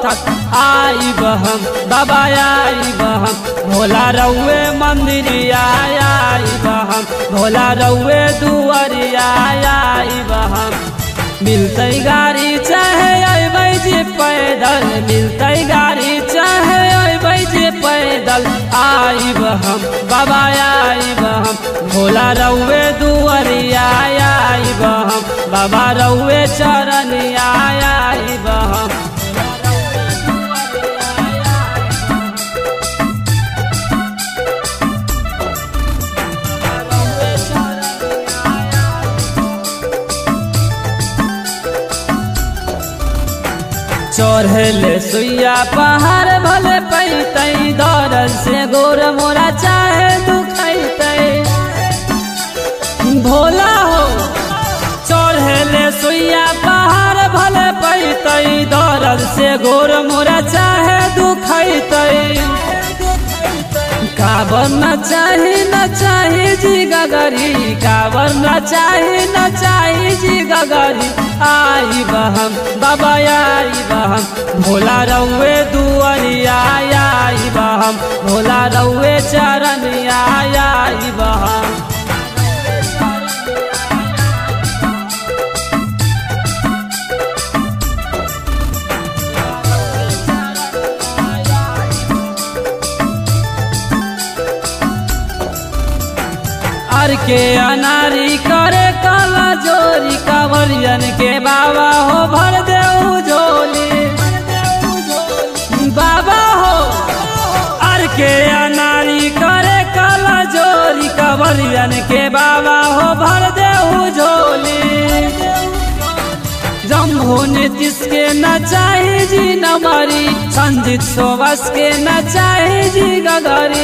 थक आई बहम बाबा आई बहम भोला रउए मंदिरिया आई बहम भोला रउए दुआरिया आई बहम मिलते गाड़ी चाहे अबै जे पैदल मिलते गाड़ी चाहे अबै जे पैदल आई बहम बाबा आई बहम भोला रउए दुआरिया आई बहम बाबा रउए चरनिया आई बहम चढ़ले सुइया पहाड़ भले पैतै दौड़ से गोर मोरा चाहे दुखैतै भोला हो चढ़ले सुइया पहाड़ भले पैतै दौड़ से गोर मोरा चाहे दुखैतै काबर न चाही न चाही जी गगरी काबर न चाही न चाही जी गगरी आई बहम बाबा आई बहम भोला रउए दुआरिया आई बहम भोला रउए चरनिया आई बहम अर के अनारी करे काला जोरी कांवरियन के बाबा हो भर दे झोली बाबा हो अर के अनारी करे काला जोरी कांवरियन के बाबा हो भर दे झोली जम्भो नीतीश के न चाही जी नमरी संजीत सोबस के न चाही जी गगरी